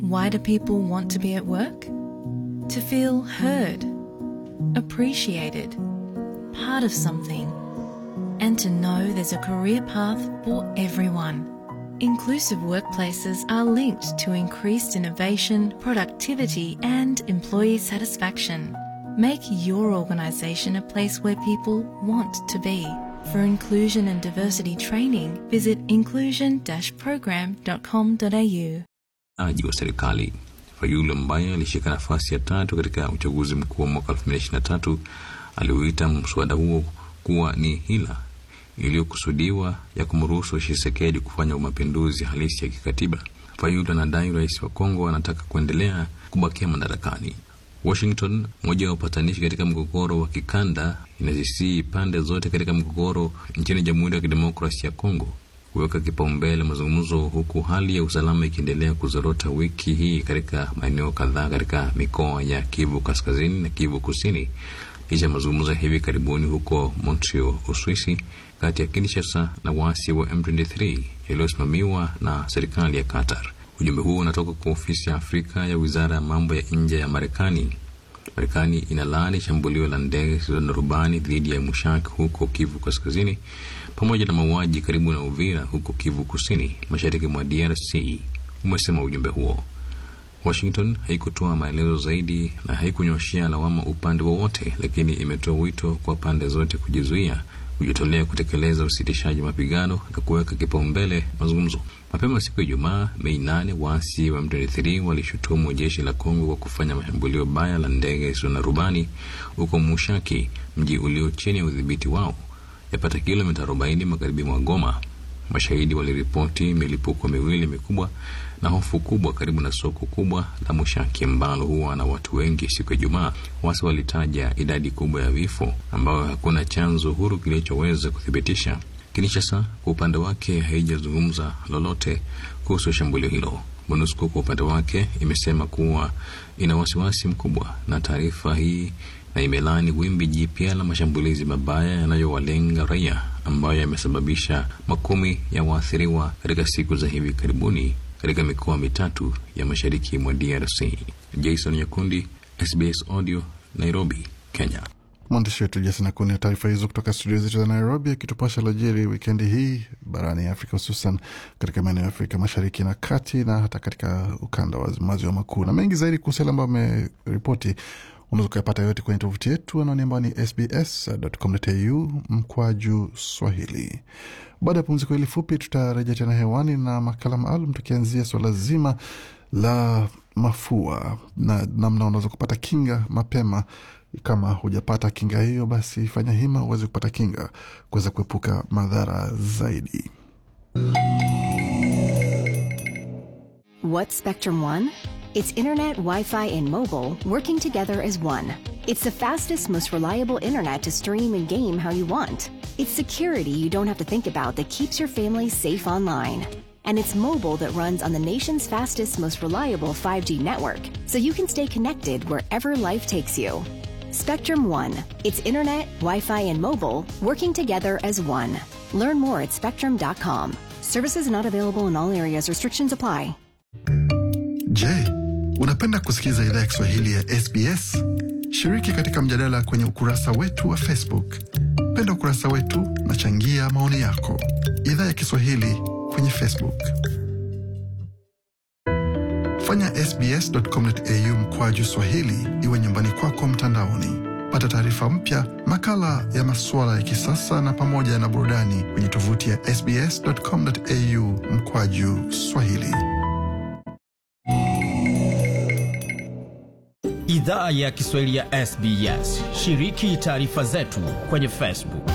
Why do people want to be at work? To feel heard, appreciated, part of something, and to know there's a career path for everyone. Inclusive workplaces are linked to increased innovation, productivity, and employee satisfaction. Make your organisation a place where people want to be. For inclusion and diversity training, visit inclusion-program.com.au. aji wa serikali Fayulu ambaye alishika nafasi ya tatu katika uchaguzi mkuu wa mwaka 2023 aliuita mswada huo kuwa ni hila iliyokusudiwa ya kumruhusu Tshisekedi kufanya mapinduzi halisi ya kikatiba. Fayulu anadai rais wa Kongo anataka kuendelea kubakia madarakani. Washington, moja ya upatanishi katika mgogoro wa kikanda, inazisii pande zote katika mgogoro nchini Jamhuri ya Kidemokrasia ya Kongo kuweka kipaumbele mazungumzo, huku hali ya usalama ikiendelea kuzorota wiki hii katika maeneo kadhaa katika mikoa ya Kivu Kaskazini na Kivu Kusini, licha ya mazungumzo ya hivi karibuni huko Montreal, Uswisi, kati ya Kinshasa na waasi wa M23 yaliyosimamiwa na serikali ya Qatar. Ujumbe huo unatoka kwa ofisi ya Afrika ya wizara ya mambo ya nje ya Marekani. Marekani inalaani shambulio la ndege zisizo na rubani dhidi ya Mushak huko Kivu Kaskazini, pamoja na mauaji karibu na Uvira huko Kivu Kusini, mashariki mwa DRC, umesema ujumbe huo. Washington haikutoa maelezo zaidi na haikunyoshea lawama upande wowote, lakini imetoa wito kwa pande zote kujizuia, kujitolea kutekeleza usitishaji mapigano na kuweka kipaumbele mazungumzo. Mapema siku ya Ijumaa, Mei nane, waasi wa M23 walishutumu jeshi la Kongo kwa kufanya mashambulio baya la ndege zisizo na rubani huko Mushaki, mji ulio chini ya udhibiti wao, yapata kilomita 40 magharibi mwa Goma. Mashahidi waliripoti milipuko miwili mikubwa na hofu kubwa karibu na soko kubwa la Mushaki ambalo huwa na watu wengi. Siku ya Ijumaa, wasi walitaja idadi kubwa ya vifo ambayo hakuna chanzo huru kilichoweza kuthibitisha. Kinshasa kwa upande wake haijazungumza lolote kuhusu shambulio hilo. MONUSCO kwa upande wake imesema kuwa ina wasiwasi mkubwa na taarifa hii na imelaani wimbi jipya la mashambulizi mabaya yanayowalenga raia ambayo yamesababisha makumi ya waathiriwa katika siku za hivi karibuni katika mikoa mitatu ya mashariki mwa DRC. Jason Nyakundi, SBS Audio, Nairobi, Kenya. Mwandishi wetu Jason Akuni na taarifa hizo kutoka studio zetu za Nairobi, akitupasha lojiri wikendi hii barani Afrika, hususan katika maeneo ya Afrika mashariki na kati na hata katika ukanda wa maziwa makuu. Na mengi zaidi kuhusu yale ambayo ameripoti unaweza ukayapata yote kwenye tovuti yetu anaoni ambayo ni sbs.com.au mkwaju Swahili. Baada ya pumziko hili fupi, tutarejea tena hewani na makala maalum tukianzia swala zima la mafua na namna unaweza kupata kinga mapema kama hujapata kinga hiyo, basi fanya hima uweze kupata kinga kuweza kuepuka madhara zaidi. What's Spectrum One? It's internet, Wi Fi, and mobile working together as one. It's the fastest, most reliable internet to stream and game how you want. It's security you don't have to think about that keeps your family safe online. And it's mobile that runs on the nation's fastest, most reliable 5G network, so you can stay connected wherever life takes you. Spectrum One. It's internet, Wi Fi, and mobile working together as one. Learn more at spectrum.com. Services not available in all areas, restrictions apply. Je, unapenda kusikiliza idhaa ya Kiswahili ya SBS? Shiriki katika mjadala kwenye ukurasa wetu wa Facebook. Penda ukurasa wetu na changia maoni yako. Idhaa ya Kiswahili kwenye Facebook. Fanya sbs.com.au mkwaju swahili iwe nyumbani kwako mtandaoni. Pata taarifa mpya, makala ya masuala ya kisasa na pamoja na burudani kwenye tovuti ya sbs.com.au mkwaju swahili. Idhaa ya Kiswahili ya SBS. Shiriki taarifa zetu kwenye Facebook.